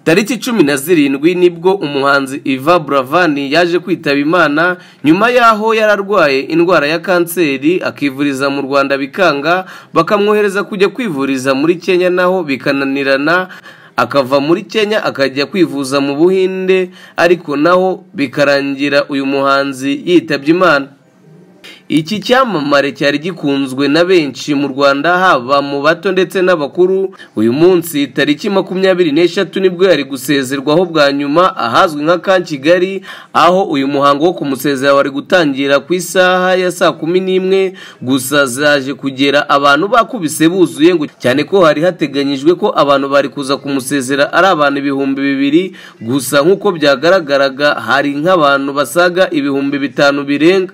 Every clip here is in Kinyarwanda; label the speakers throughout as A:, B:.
A: tariki cumi na zirindwi nibwo umuhanzi iva buravani yaje kwitaba imana nyuma y'aho yari arwaye indwara ya kanseri akivuriza mu rwanda bikanga bakamwohereza kujya kwivuriza muri kenya naho bikananirana akava muri kenya akajya kwivuza mu buhinde ariko naho bikarangira uyu muhanzi yitabye imana iki cyamamare cyari gikunzwe na benshi mu rwanda haba mu bato ndetse n'abakuru uyu munsi tariki makumyabiri n'eshatu nibwo yari gusezerwaho bwa nyuma ahazwi nka ka kigali aho uyu muhango wo kumusezera wari gutangira ku isaha ya saa kumi n'imwe gusa zaje kugera abantu bakubise buzuye ngo cyane ko hari hateganyijwe ko abantu bari kuza kumusezera ari abantu ibihumbi bibiri gusa nk'uko byagaragaraga hari nk'abantu basaga ibihumbi bitanu birenga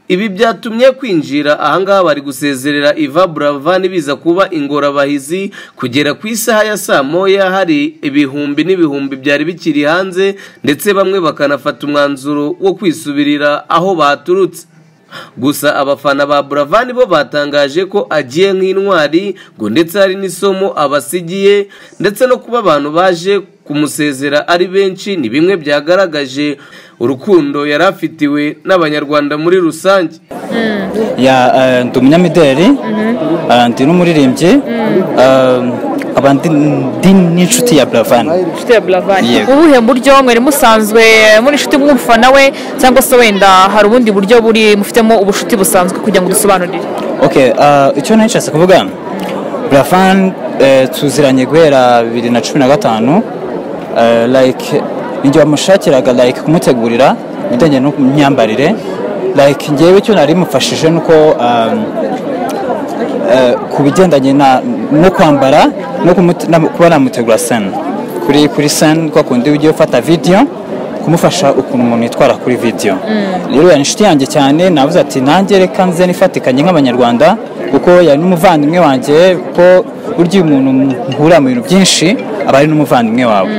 A: ibi byatumye kwinjira ahangaha bari gusezerera iva buravani biza kuba ingorabahizi kugera ku isaha ya saa moya hari ibihumbi n'ibihumbi byari bikiri hanze ndetse bamwe bakanafata umwanzuro wo kwisubirira aho baturutse gusa abafana ba buravani bo batangaje ko agiye nk'intwari ngo ndetse hari n'isomo abasigiye ndetse no kuba abantu baje kumusezera ari benshi ni bimwe byagaragaje urukundo yari afitiwe n'abanyarwanda muri rusange
B: ndi umunyamideli ndi n'umuririmbyi abandi n'inshuti ya buravani
C: inshuti ya buravani ubuhe buryo mwari musanzwe muri inshuti mw'umufana we cyangwa se wenda hari ubundi buryo buri mufitemo ubushuti busanzwe kugira ngo dusobanurire
B: icyo nacyo kuvuga buravani tuziranye guhera bibiri na cumi na gatanu like n'igihe bamushakiraga like kumutegurira ibijyanye n'imyambarire like ngewe icyo nari mufashije ni uko ku bigendanye no kwambara no kuba namutegura sena kuri kuri sena kwa kundi ujye ufata vidiyo kumufasha ukuntu umuntu yitwara kuri vidiyo rero yari inshuti yanjye cyane navuze ati nanjye reka nze nifatikanye nk'abanyarwanda kuko yari n'umuvandimwe wanjye kuko burya iyo umuntu muhura mu bintu byinshi aba ari n'umuvandimwe wawe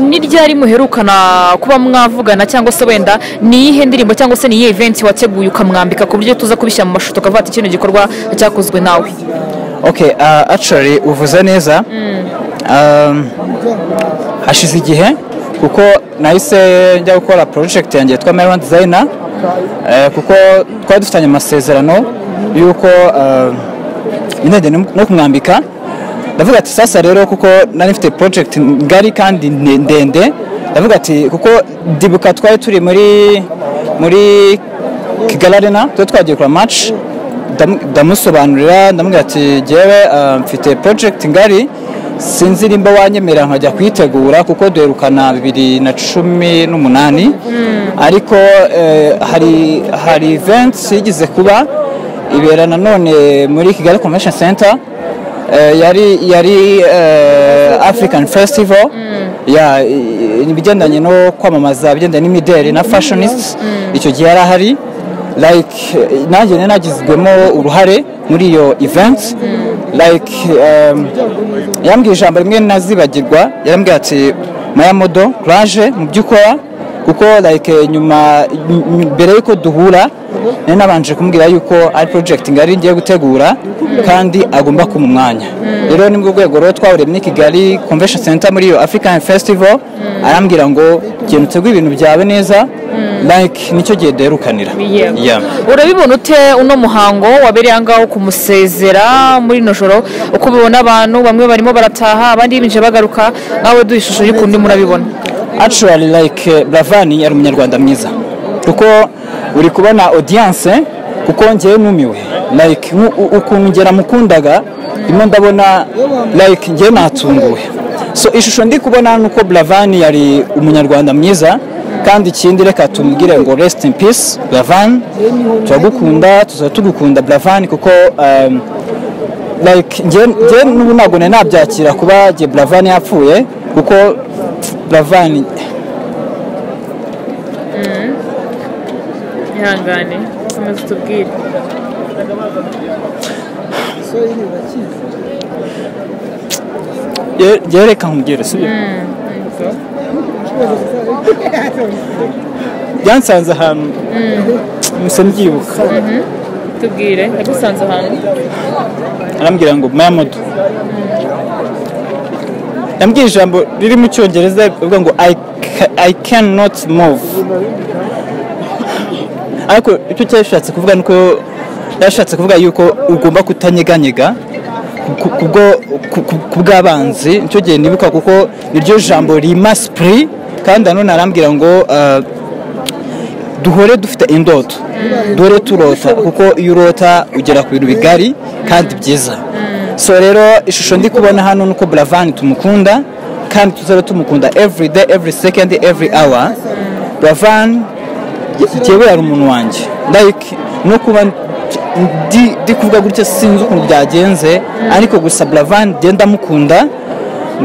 C: ni ryari muherukana kuba mwavugana cyangwa se wenda ni iyihe ndirimbo cyangwa se ni iyihe eventi wateguye ukamwambika ku buryo tuza kubishyira mu mashusho tukavuga ati kino gikorwa cyakozwe nawe
B: oke acari uvuze neza hashize igihe kuko nahise njya gukora porojegiti yanjye yitwa meron dizayina kuko twari dufitanye amasezerano y'uko intege no kumwambika ndavuga ati sasa rero kuko nari mfite porojegiti ngari kandi ndende ndavuga ati kuko ndibuka twari turi muri muri kigali arena tuba twagiye kura maci ndamusobanurira ndamubwira ati ngewe mfite porojegiti ngari sinzi nimba wanyemera nkajya kuyitegura kuko duherukana bibiri na cumi n'umunani ariko hari hari ivensi yigeze kuba ibera nanone muri kigali convention center yari yari african festival ibigendanye no kwamamaza ibigendanye n'imideli na fashionisiti icyo gihe yari ahari like nanjye nari nagizwemo uruhare muri iyo event like yambwiye ijambo rimwe nazibagirwa yarambwira ati mayamodo kuraje mu byo ukora kuko like nyuma mbere y'uko duhura nari nabanje kumubwira yuko ari porojegiti ngari ngiye gutegura kandi agomba kuma umwanya rero ni bwo rwego rero twahuriye muri kigali convention center muri iyo african festival arambwira ngo genda uteguye ibintu byawe neza like nicyo gihe duherukanira
C: urabibona ute uno muhango wabereye ahangaha kumusezera muri ino joro uko ubibona abantu bamwe barimo barataha abandi binjira bagaruka nawe duha ishusho y'ukuntu murabibona
B: actually like buravani yari umunyarwanda mwiza kuko uri kubona odiyanse kuko ngewe numiwe like ukuntu ngera mukundaga rimwe ndabona like ngewe natunguwe so ishusho ndi kubona ni uko buravani yari umunyarwanda mwiza kandi ikindi reka tumubwire ngo resiti in peace buravani turagukunda tuzaba tugukunda buravani kuko like ngewe n'ubu ntabwo nari nabyakira kuba ngewe buravani yapfuye kuko buravani
C: ihangane komeza utubwire
B: yereka nkubwire sibyo byansanze ahantu musa mbyibuka
C: tubwire yagusanze ahantu
B: arambwira ngo mayamodo yambwiye ijambo riri mu cyongereza rivuga ngo i ca- I cannot move ariko icyo cyari yashatse kuvuga ni uko yashatse kuvuga yuko ugomba kutanyeganyega ku- kubwo- ku- ku- ku bw'abanzi nicyo gihe nibuka kuko iryo jambo rima sipuri kandi nanone arambwira ngo ah, duhore dufite indoto duhore turota kuko iyo urota ugera ku bintu bigari kandi byiza so rero ishusho ndi kubona hano ni uko buravani tumukunda kandi tuzaba tumukunda every day every second every hour buravani yewe yari umuntu wanjye like no kuba ndi ndi kuvuga gutya sinzi ukuntu byagenze ariko gusa buravani genda mukunda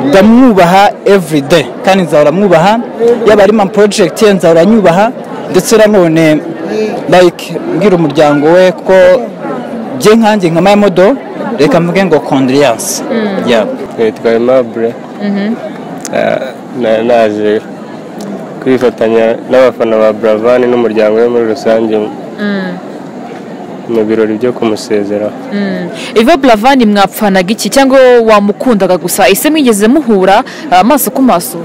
B: ndamwubaha everyday kandi nzahora mwubaha yaba ari ma project ye nzahora nyubaha ndetse nanone like mbwira umuryango we ko bye nkanjye nka mayamodo reka mvuge ngo condriance yeah.
D: twitwa aimable nari naje kwifatanya n'abafana ba buravani n'umuryango we muri rusange mu birori byo kumusezeraho
C: iva buravani mwapfanaga iki cyangwa wamukundaga gusa ese mwigeze muhura amaso ku maso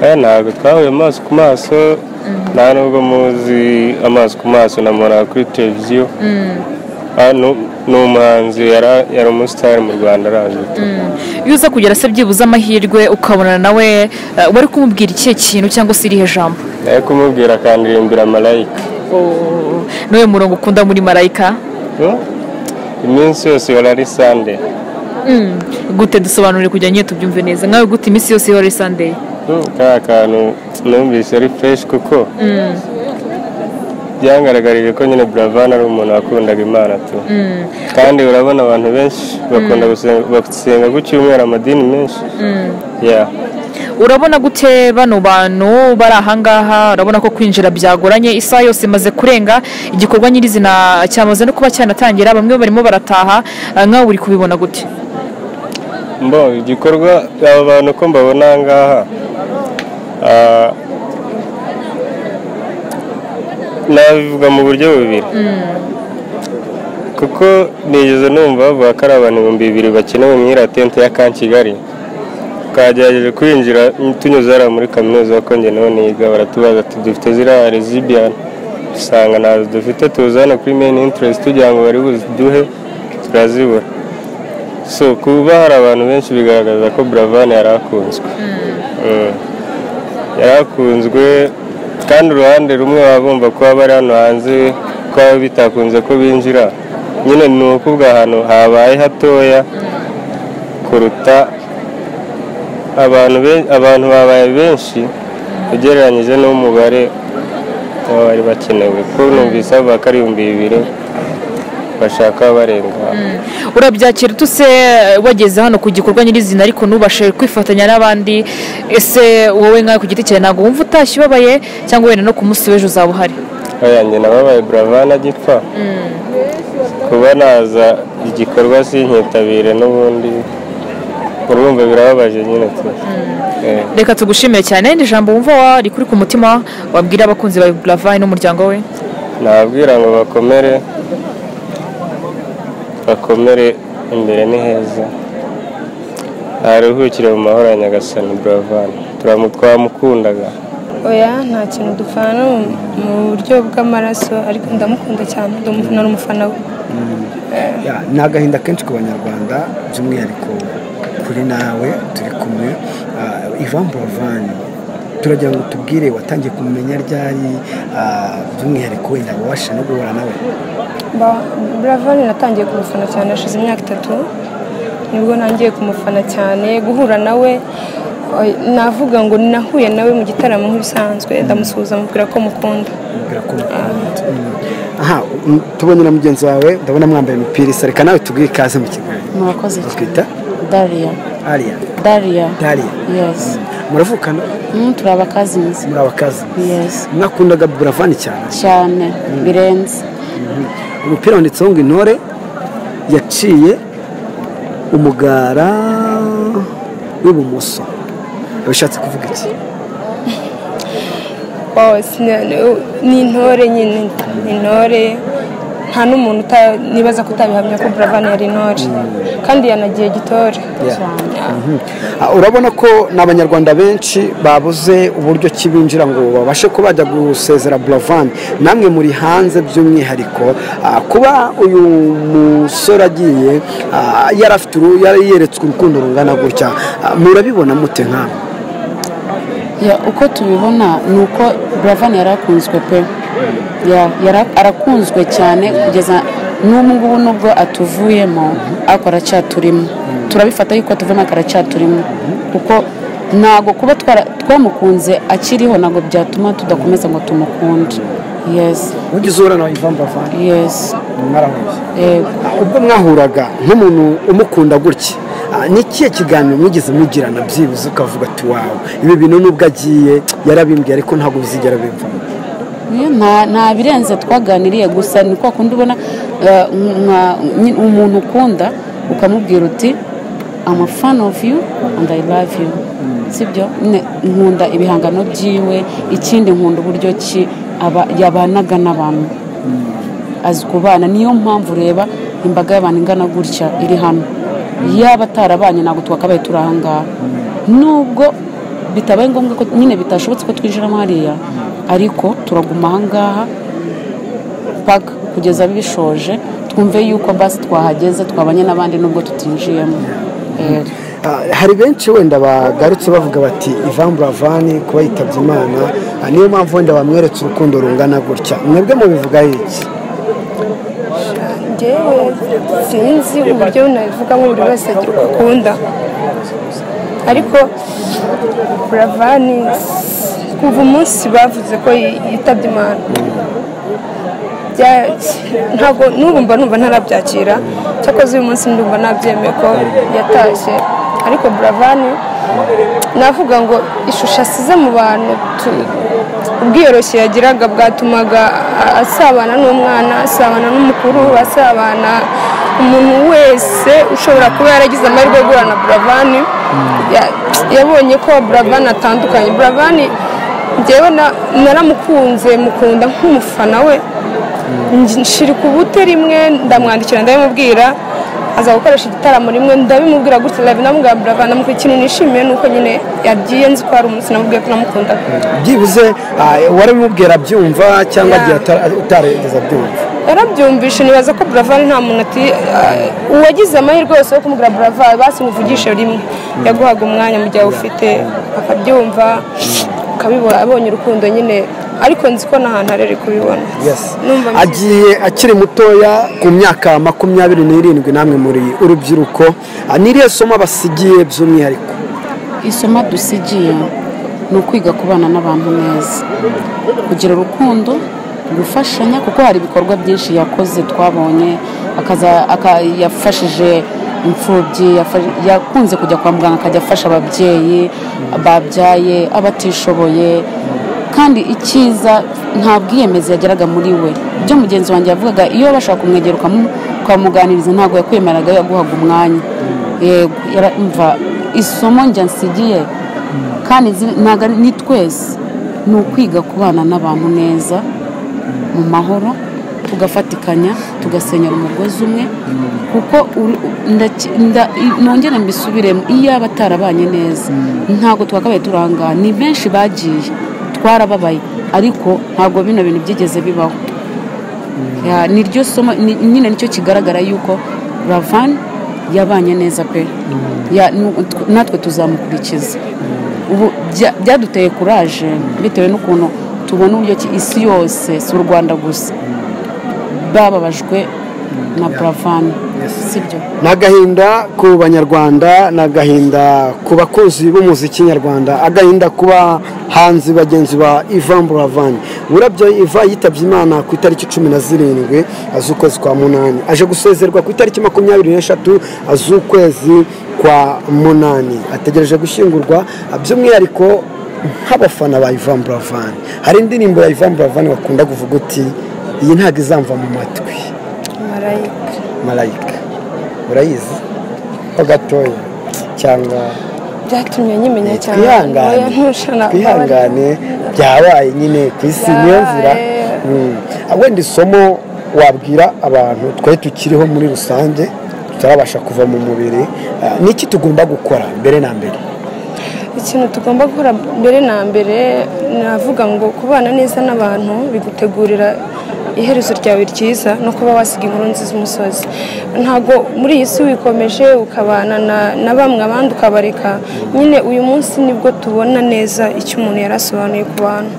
D: aya ntabwo twahuye amaso ku maso nta nubwo muzi amaso ku maso namubona kuri televiziyo Ah, nu- ni umuhanzi yara- yari umusitari mu rwanda araje
C: iyo uza kugera se byibuze amahirwe ukabonana nawe eh, wari kumubwira ikihe kintu cyangwa se irihe jambo
D: ari kumubwira akandirimbira marayika
C: n'uwo murongo ukunda muri marayika
D: Hmm? iminsi yose ihora ari sande
C: gute dusobanurire kugira ngo tubyumve neza nkawe gute iminsi yose ihora ari sandeyi
D: Hmm, kariya kantu numvise ari fresh kuko byangaragarije ko nyine buravani ari umuntu wakundaga imana tu kandi urabona abantu benshi bakunda gusenga- basenga ku cyumweru amadini menshi Yeah.
C: urabona gute bano bantu bari ahangaha urabona ko kwinjira byagoranye isaha yose imaze kurenga igikorwa nyirizina cyamaze no kuba cyanatangira bamwe barimo barataha eh, nkawe uri kubibona gute
D: mbo igikorwa aba bantu ko mbabona aha ngaha ah, nabivuga mu buryo bubiri kuko nigeze numva bavuga ko ari abantu ibihumbi bibiri bakenewe mu iratente ya kan kigali twagerageje kwinjira tunyuze hariya muri kaminuza ko njye nawe niga baratubaza ati dufite ziriya rezibiyani usanga ntazo dufite tuza hano kuri meyini interesi tugira ngo bari buziduhe turazibura so kuba hari abantu benshi bigaragaza ko buravani yari akunzwe Mm. yari akunzwe kandi uruhande rumwe baba bumva kuba bari hano hanze ko baba bitakunze ko binjira nyine ni ukuvuga ahantu habaye hatoya kuruta abantu be- abantu babaye benshi ugereranyije n'umubare w'abari bakenewe ko numvise bavuga ko ari ibihumbi bibiri bashaka barenga
C: urabyakira utuse wageze hano ku gikorwa nyirizina ariko ntubashe kwifatanya n'abandi ese wowe nkawe ku giti cyawe ntabwo wumva utashye ubabaye cyangwa wenda no ku munsi w'ejo uzaba uhari
D: ayanjye nababaye buravani agipfa kuba naza igikorwa sinkitabire n'ubundi urumva birababaje nyine tu Eh,
C: reka tugushimire cyane ni ijambo wumva wari kuri ku mutima wabwira abakunzi bawe buravani n'umuryango we
D: nababwira ngo bakomere bakomere imbere ni heza aruhukire mu mahoro ya nyagasani buravani Turamu- twamukundaga
E: oya nta kintu dupfana no mu- mu buryo bw'amaraso ariko ndamukunda cyane ndi umu- nari umufana we
F: Ya, ni agahinda kenshi ku banyarwanda by'umwihariko kuri nawe turi kumwe Ah, Ivan Buravan turagira ngo tubwire watangiye kumumenya ryari ah, by'umwihariko wenda wabasha no guhura nawe
E: Ba- buravani natangiye kumufana cyane hashize imyaka itatu nibwo ntangiye kumufana cyane guhura nawe oya, navuga ngo nahuye nawe mu gitaramo nk'ibisanzwe ndamusuhuza amubwira ko mukunda
F: Mubwira ko mukunda. Mm. aha mm, tubonye na mugenzi wawe ndabona mwambaye imipira isa reka nawe tubwire ikaze mu kiganiro
G: murakoze
F: twita
G: dariya
F: Aria
G: dariya
F: Daria
G: yesi
F: muravukana
G: Mm, turi abakazinzi
F: muri abakazi
G: yesi
F: mwakundaga Buravan cyane
G: cyane birenze
F: umupira wanditseho ngo intore yaciye umugara w'ibumoso bishatse kuvuga iki
E: Oh, sina- ni- ni intore nyine ni intore nta n'umuntu uta- nibaza ko utabihamya ko buravani yari intore kandi yanagiye gitore
F: Yeah.
E: Cyane.
F: Ah, urabona ko ni abanyarwanda benshi babuze uburyo ki binjira ngo babashe kuba bajya gusezera buravan namwe muri hanze by'umwihariko ah, kuba uyu musore agiye ah, yari afite uru- yari yeretswe urukundo rungana gutya ah, murabibona mute nk'aho
G: Ya, uko tubibona ni uko buravan yari akunzwe pe Ya, yara- arakunzwe cyane kugeza n'ubu ngubu nubwo atuvuyemo ariko aracyaturimo turabifata yuko atuvuyemo ariko aracyaturimo kuko ntabwo kuba twara- twamukunze akiriho ntabwo byatuma tudakomeza ngo tumukunde yesi
F: ugize urana ivan buravan
G: yesi
F: mwarahuye
G: yego
F: ubwo mwahuraga nk'umuntu umukunda gutya ah, ni ikihe kiganiro mwigeze mugirana byibuze ukavuga ati wawe ibi bintu nubwo agiye yarabimbwiye ariko ntabwo bizigera bimvamo
G: Niyo nta nta birenze twaganiriye gusa ni kwa kundi ubona eh, nka- nyi- umuntu ukunda ukamubwira uti I'm a fan of you and I love you sibyo Ne- nkunda ibihangano byiwe ikindi nkunda uburyo ki aba- yabanaga n'abantu azi kubana niyo mpamvu ureba imbaga y'abantu ingana gutya iri hano yaba atarabanye ntabwo twakabaye turi aha ngaha nubwo bitabaye ngombwa ko nyine bitashobotse ko twinjiramo hariya ariko turaguma aha ngaha paka kugeza bishoje twumve yuko basi twahageze twabanye n'abandi nubwo tutinjiyemo Eh,
F: Ah, hari benshi wenda bagarutse bavuga bati ivan buravani kuba yitabye imana ah, niyo mpamvu wenda bamweretse urukundo rungana gutya mwebwe mubivugaho iki
E: ngewe sinzi uburyo nabivugamo buri wese agira uko akunda ariko buravani kuva umunsi bavuze ko yitabye imana bya- ntabwo n'ubu mba numva ntarabyakira cyakoze uyu munsi ndumva nabyemeye ko yatashye ariko buravani navuga ngo ishusho asize mu bantu tu- ubwiyoroshye yagiraga bwatumaga a- asabana n'umwana asabana n'umukuru asabana umuntu wese ushobora kuba yaragize amahirwe yo guhura na buravani Ya- yabonye ko buravani atandukanye buravani njyewe na- naramukunze mukunda nk'umufana we Nj- nshirika ubute rimwe ndamwandikira ndabimubwira aza gukoresha igitaramo rimwe ndabimubwira gutya live namubwira buravana ikintu nishimiye ni uko nyine yagiye nzi ko hari umunsi namubwiye ko namukundaga
F: byibuze ah, warabimubwira abyumva cyangwa
E: Ya.
F: agiye atara- utarigeze abyumva
E: yarabyumvise nibaza ko buravari nta muntu ati "Ah, uwagize amahirwe yose yo kumubwira buravari basi muvugishe rimwe yaguhaga umwanya mu gihe awufite akabyumva ukabibona abonye urukundo nyine ariko nzi ko n'ahantu harere kubibona
F: Yes.
E: Numva nshyize-
F: agiye akiri mutoya ku myaka makumyabiri n'irindwi namwe muri urubyiruko Ah, ni irihe somo basigiye by'umwihariko
G: isomo dusigiye ni ukwiga kubana n'abantu neza kugira urukundo gufashanya kuko hari ibikorwa byinshi yakoze twabonye akaza- aka- yafashije imfubyi yafa- yakunze kujya kwa muganga akajya afasha ababyeyi babyaye abatishoboye kandi icyiza nta bwiyemezi yageraga muri we ibyo mugenzi wanjye yavugaga iyo bashaka kumwegera ukamu- ukamuganiriza ntabwo yakwemeraga yaguhaga umwanya yego yara- umva isomo njya nsigiye kandi zi- ntabwo ari- ni twese ni ukwiga kubana n'abantu neza mu mahoro tugafatikanya tugasenyera umugozi umwe kuko uri- ndaki- nda- i- nongere mbisubiremo iyo aba atarabanye neza ntabwo twakabaye turi aha ngaha ni benshi bagiye twarababaye ariko ntabwo bino bintu byigeze bibaho Ya, ni ryo somo ni- nyine nicyo kigaragara yuko ravan yabanye neza pe Ya, nu- tw- natwe tuzamukurikiza ubu bya- byaduteye kuraje bitewe n'ukuntu tubona uburyo ki isi yose si u rwanda gusa bababajwe na buravan si byo
F: ni agahinda ku banyarwanda ni agahinda ku bakunzi b'umuziki nyarwanda agahinda ku bahanzi bagenzi ba ivan buravani burabyo iva yitabye imana ku itariki cumi na zirindwi z'ukwezi kwa munani aje gusezerwa ku itariki makumyabiri n'eshatu z'ukwezi kwa munani ategereje gushyingurwa by'umwihariko nk'abafana ba ivan buravani hari indirimbo ya ivan buravani bakunda kuvuga uti iyi ntabwo izamva mu matwi
E: marayika
F: marayika urayizi ho gatoya cyangwa
E: byatumye nyimenya cyane Oya, ntushana-
F: twihangane twihangane byabaye nyine ku isi niyo nzira
E: Byabaye.
F: Mm. Ah, wenda isomo wabwira abantu twe tukiriho muri rusange tutarabasha kuva mu mubiri Ah, ni iki tugomba gukora mbere na mbere
E: ikintu tugomba gukora mbere na mbere navuga ngo kubana neza n'abantu bigutegurira iherezo ryawe ryiza no kuba wasiga inkuru nziza umusozi ntabwo muri iyi si wikomeje ukabana na- na bamwe abandi ukabareka nyine uyu munsi nibwo tubona neza icyo umuntu yari asobanuye ku bantu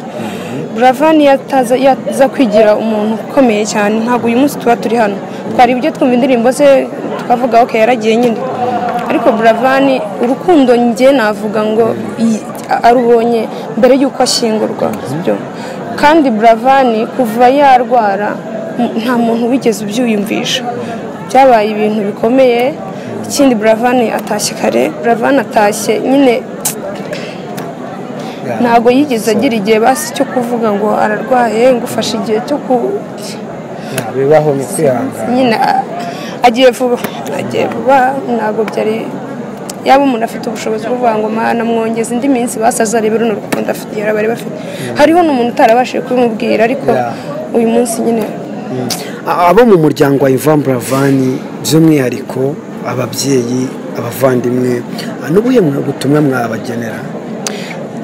E: buravani yataza yaza kwigira umuntu ukomeye cyane ntabwo uyu munsi tuba turi hano twari ibyo twumva indirimbo ze tukavuga ok yaragiye nyine ariko buravani urukundo njye navuga ngo iyi- arubonye mbere y'uko ashyingurwa byo kandi buravani kuva yarwara m- nta muntu wigeze ubyiyumvisha byabaye ibintu bikomeye ikindi buravani atashye kare buravani atashye nyine ntabwo yigeze agira igihe basi cyo kuvuga ngo ararwaye ngufashe igihe cyo ku
F: Yeah, bibaho ni kwihangana
E: nyine a- agiye vuba agiye vuba ntabwo byari yaba umuntu afite ubushobozi bwo kuvuga ngo mana mwongeze indi minsi basazarebe runo rukundo afite igihe bari bafite hariho n'umuntu utarabashije kubimubwira ariko
F: Yeah.
E: uyu munsi nyine
F: A- abo mu muryango wa Ivan Buravani by'umwihariko ababyeyi abavandimwe ah, n'ubuhe mwe- butumwa mwabagenera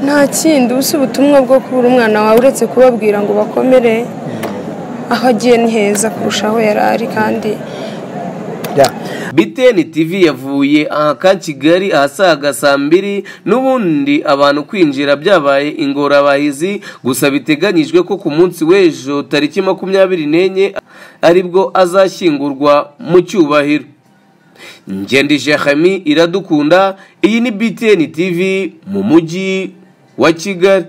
E: nta kindi ubusa ubutumwa bwo kubura umwana wawe uretse kubabwira ngo bakomere aho agiye ni heza kurusha aho yari ari kandi
F: Yeah.
A: biteni tv yavuye aha ka kigali ahasaga saa mbiri n'ubundi abantu kwinjira byabaye ingorabahizi gusa biteganyijwe ko ku munsi w'ejo tariki makumyabiri n'enye aribwo azashyingurwa mu cyubahiro ngendije hami iradukunda iyi ni biteni tv mu mujyi wa kigali